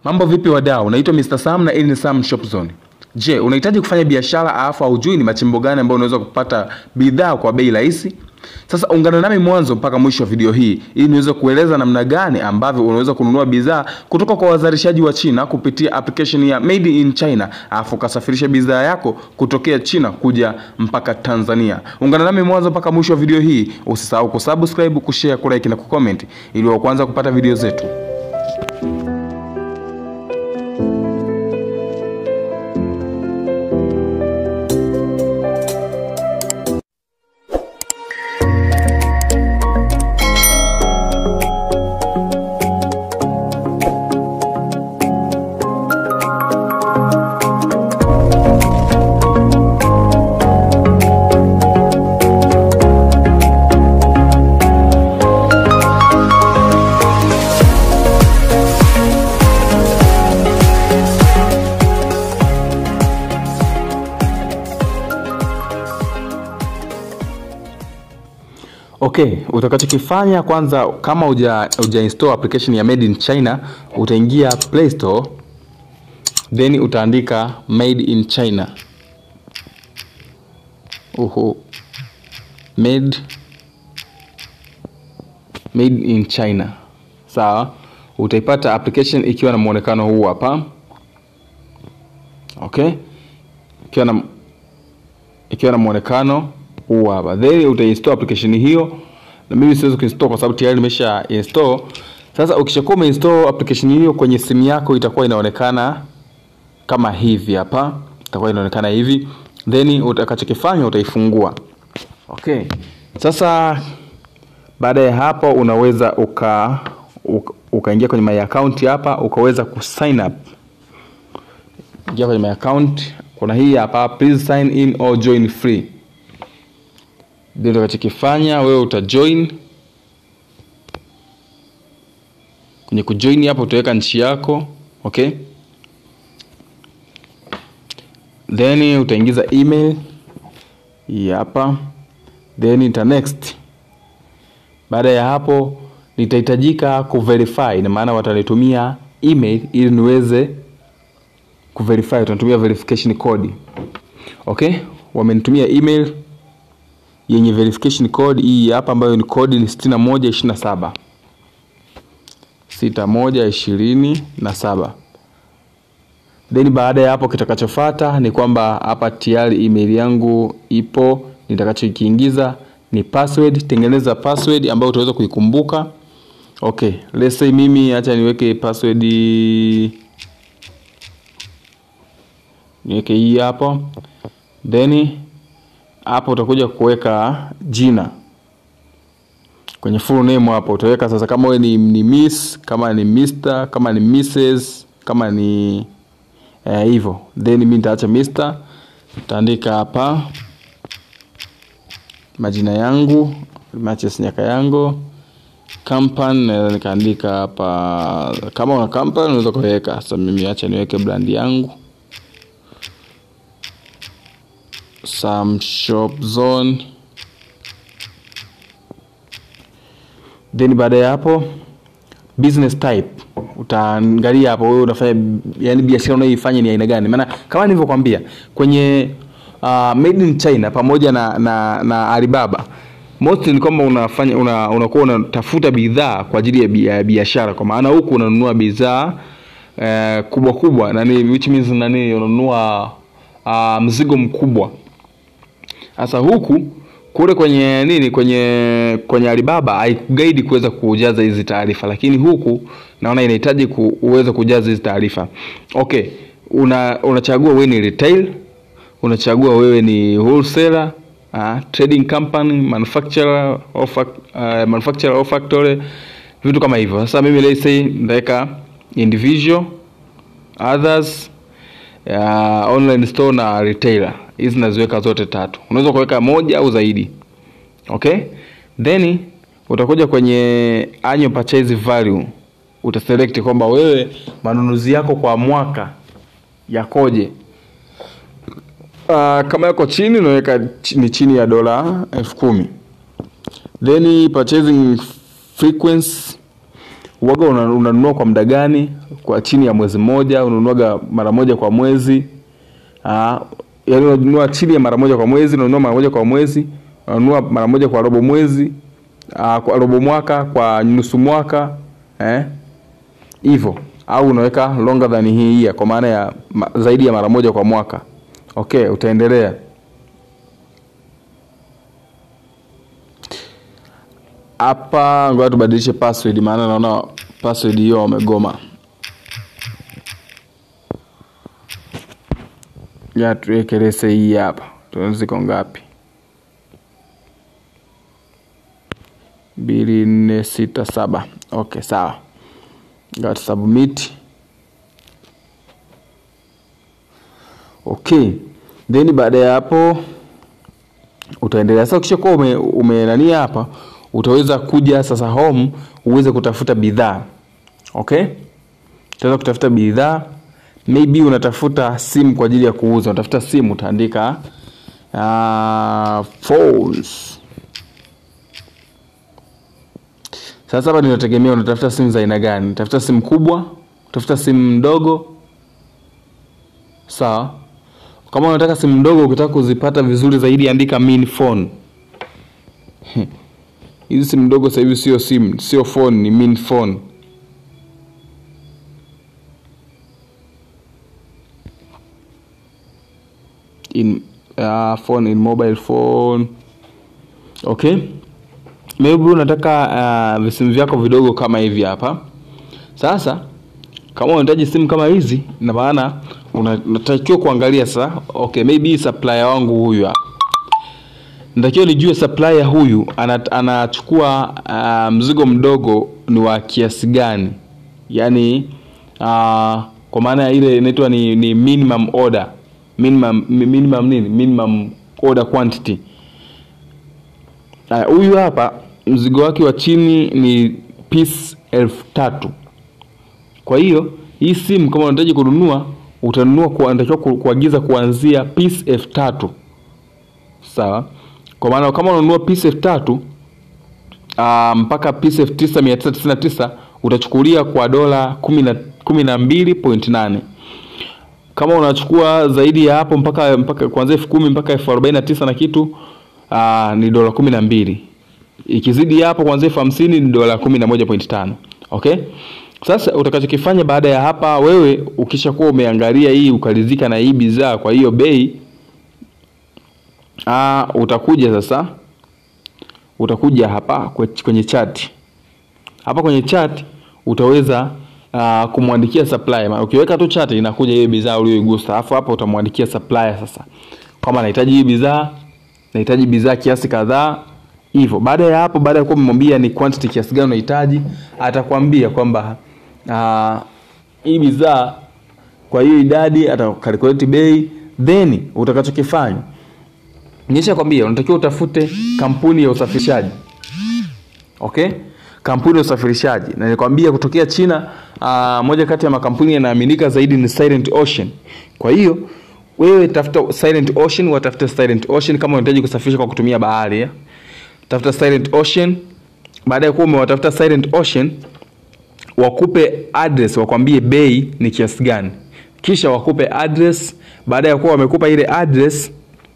Mambo vipi wadau? Naitwa Mr. Sam na hii ni Sam Shop Zone. Je, unahitaji kufanya biashara alafu haujui ni machimbo gani ambayo unaweza kupata bidhaa kwa bei rahisi? Sasa ungana nami mwanzo mpaka mwisho wa video hii ili niweze kueleza namna gani ambavyo unaweza kununua bidhaa kutoka kwa wazalishaji wa China kupitia application ya Made in China, alafu ukasafirisha bidhaa yako kutokea China kuja mpaka Tanzania. Ungana nami mwanzo mpaka mwisho wa video hii. Usisahau kusubscribe, kushare, kulike na kucomment ili wa kwanza kupata video zetu. Okay, utakachokifanya kwanza kama uja, uja install application ya Made in China, utaingia Play Store then utaandika Made in China. Uhu. Made Made in China. Sawa? Utaipata application ikiwa na muonekano huu hapa. Okay? Ikiwa na ikiwa na muonekano huu hapa then utainstall application hiyo na mimi siwezi kuinstall kwa sababu tayari nimesha install sasa ukishakuwa umeinstall application hiyo kwenye simu yako itakuwa inaonekana kama hivi hapa itakuwa inaonekana hivi then utakachokifanya utaifungua okay sasa baada ya hapo unaweza uka uka- ukaingia kwenye my account hapa ukaweza kusign up ingia kwenye my account kuna hii hapa please sign in or join free ndio utakachokifanya wewe utajoin kwenye kujoin hapo utaweka nchi yako okay then utaingiza email hii hapa then ita next baada ya hapo nitahitajika kuverify na maana watanitumia email ili niweze kuverify utanitumia verification code okay wamenitumia email yenye verification code hii hapa ambayo ni code ni 6127 6127 then baada ya hapo kitakachofuata ni kwamba hapa tayari email yangu ipo nitakachokiingiza ni password tengeneza password ambayo utaweza kuikumbuka okay let's say mimi acha niweke password niweke hii hapo then hapo utakuja kuweka jina kwenye full name hapo utaweka sasa kama wewe ni, ni miss kama ni Mr kama ni Mrs kama ni eh, hivyo then mimi nitaacha Mr nitaandika hapa majina yangu matches nyaka yangu company naweza nikaandika hapa kama una company unaweza kuweka sasa mimi acha niweke brand yangu some shop zone then baada ya hapo business type utaangalia hapo wewe unafanya yani biashara unayoifanya ni aina gani maana kama nilivyokuambia kwenye uh, made in china pamoja na na, na alibaba mostly ni kwamba unafanya una, unakuwa unatafuta bidhaa kwa ajili ya bi- ya biashara kwa maana huku unanunua bidhaa eh, kubwa kubwa nani which means nani unanunua uh, mzigo mkubwa sasa huku kule kwenye nini kwenye kwenye Alibaba haikuguide kuweza kujaza hizi taarifa, lakini huku naona inahitaji ku, uweze kujaza hizi taarifa. Okay, una unachagua wewe ni retail, unachagua wewe ni wholesaler, uh, trading company, manufacturer or fac, uh, manufacturer or factory, vitu kama hivyo. Sasa mimi let's say nitaweka individual, others ya online store na retailer hizi naziweka zote tatu unaweza kuweka moja au zaidi okay then utakuja kwenye annual purchase value utaselect kwamba wewe manunuzi yako kwa mwaka yakoje uh, kama yako chini unaweka chi- ni chini ya dola elfu kumi then purchasing frequency uwaga una- unanunua kwa muda gani kwa chini ya mwezi mmoja unanunuaga mara moja kwa mwezi Ah, yaani unanunua chini ya mara moja kwa mwezi unanunua mara moja kwa mwezi unanunua mara moja kwa robo mwezi ah, kwa robo mwaka kwa nusu mwaka eh hivyo au unaweka longer than hii year kwa maana ya ma, zaidi ya mara moja kwa mwaka okay utaendelea hapa ngoja tubadilishe password maana naona password hiyo wamegoma ya tuweke lese hii hapa tuone ziko ngapi mbili nne sita saba okay sawa ngoja tu submit okay then baada ya hapo utaendelea sasa ukishakuwa ume, umenania hapa utaweza kuja sasa home uweze kutafuta bidhaa okay utaweza kutafuta bidhaa maybe unatafuta simu kwa ajili ya kuuza unatafuta simu utaandika uh, phones sasa hapa ninategemea unatafuta simu za aina gani unatafuta simu kubwa utafuta simu ndogo sawa kama unataka simu ndogo ukitaka kuzipata vizuri zaidi andika min phone hizi simu ndogo sasa hivi sio simu sio phone ni min phone in uh, phone in mobile phone okay maybe unataka uh, visimu vyako vidogo kama hivi hapa sasa kama unahitaji simu kama hizi na maana una- unatakiwa kuangalia sasa okay maybe supplier wangu huyu hapa natakiwa nijue supplier huyu ana- anachukua uh, mzigo mdogo ni wa kiasi gani yaani uh, kwa maana ya ile inaitwa ni, ni minimum order minimum, mi- minimum nini minimum order quantity Haya, huyu hapa mzigo wake wa chini ni piece elfu tatu kwa hiyo hii simu kama unahitaji kununua utanunua kwa- unatakiwa ku- kuagiza kuanzia piece elfu tatu sawa kwa maana kama unanunua piece elfu tatu uh, mpaka piece elfu tisa mia tisa tisini na tisa utachukulia kwa dola kumi na- kumi na mbili point nane kama unachukua zaidi ya hapo mpaka mpaka kuanzia elfu kumi mpaka elfu arobaini na tisa na kitu uh, ni dola kumi na mbili ikizidi hapo kuanzia elfu hamsini ni dola kumi na moja point tano okay sasa utakachokifanya baada ya hapa wewe ukishakuwa umeangalia hii ukaridhika na hii bidhaa kwa hiyo bei uh, utakuja sasa utakuja hapa kwe- kwenye chat hapa kwenye chat utaweza uh, kumwandikia supplier Ma- ukiweka tu chat inakuja hiyo bidhaa uliyoigusa alafu hapa utamwandikia supplier sasa kama nahitaji hii bidhaa nahitaji bidhaa kiasi kadhaa hivyo baada ya hapo baada ya kuwa umemwambia ni quantity kiasi gani unahitaji atakwambia kwamba uh, hii bidhaa kwa hiyo idadi atakalkulate bei then utakachokifanya nisha kwambia unatakiwa utafute kampuni ya usafirishaji okay kampuni ya usafirishaji na nikwambia kutokea china uh, moja kati ya makampuni yanaaminika zaidi ni silent ocean kwa hiyo wewe tafuta silent ocean watafuta silent ocean kama unahitaji kusafirisha kwa kutumia bahari ya. tafuta silent ocean baada ya kuwa umewatafuta silent ocean wakupe address wakwambie bei ni kiasi gani kisha wakupe address baada ya kuwa wamekupa ile address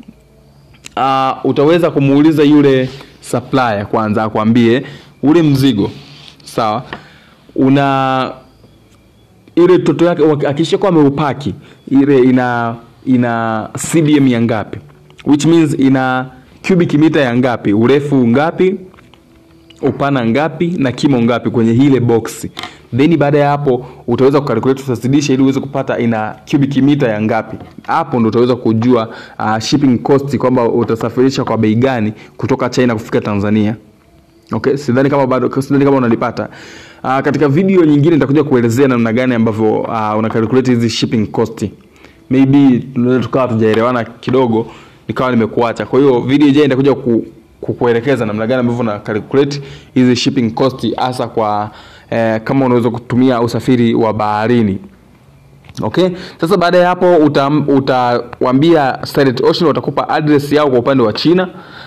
uh, utaweza kumuuliza yule supplier kwanza akwambie ule mzigo sawa una ile toto yake akishakuwa ameupaki ile ina ina cdm ya ngapi which means ina cubic meter ya ngapi urefu ngapi upana ngapi na kimo ngapi kwenye ile box then baada ya hapo utaweza kukalkulate utazidisha ili uweze kupata ina cubic meter ya ngapi hapo ndo utaweza kujua uh, shipping cost kwamba utasafirisha kwa bei gani kutoka china kufika tanzania okay sidhani kama bado sidhani kama unalipata uh, katika video nyingine nitakuja kuelezea namna gani ambavyo uh, una calculate hizi shipping cost maybe tunaweza tukawa tujaelewana kidogo nikawa nimekuacha kwa hiyo video ijayo nitakuja ku, kukuelekeza namna gani ambavyo una calculate hizi shipping cost hasa kwa eh, kama unaweza kutumia usafiri wa baharini okay sasa baada ya hapo utawambia Silent Ocean watakupa address yao kwa upande wa china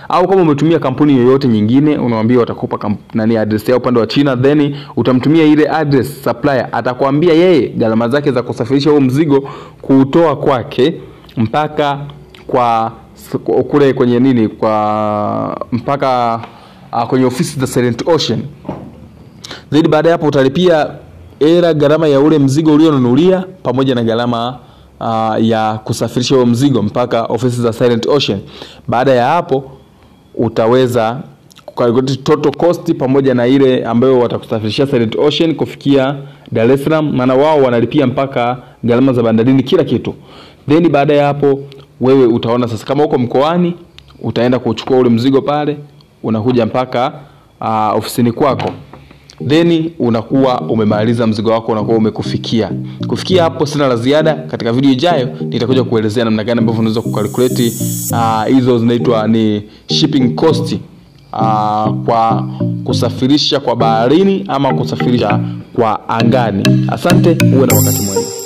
au kama umetumia kampuni yoyote nyingine unawambia watakupa kamp- nani address yao upande wa china then utamtumia ile address supplier atakwambia yeye gharama zake za kusafirisha huo mzigo kuutoa kwake mpaka kwa kule kwenye nini kwa mpaka uh, kwenye ofisi za Silent Ocean then baada ya hapo utalipia era gharama ya ule mzigo ulionunulia pamoja na gharama uh, ya kusafirisha huo mzigo mpaka ofisi za Silent Ocean. Baada ya hapo utaweza kukalkulate total cost pamoja na ile ambayo watakusafirishia Silent Ocean kufikia Dar es Salaam, maana wao wanalipia mpaka gharama za bandarini, kila kitu. Then baada ya hapo wewe utaona sasa, kama uko mkoani utaenda kuchukua ule mzigo pale, unakuja mpaka uh, ofisini kwako then unakuwa umemaliza mzigo wako unakuwa umekufikia kufikia hapo sina la ziada katika video ijayo nitakuja kuelezea namna gani ambavyo unaweza kukalkulate uh, hizo zinaitwa ni shipping cost uh, kwa kusafirisha kwa baharini ama kusafirisha kwa angani asante uwe na wakati mwema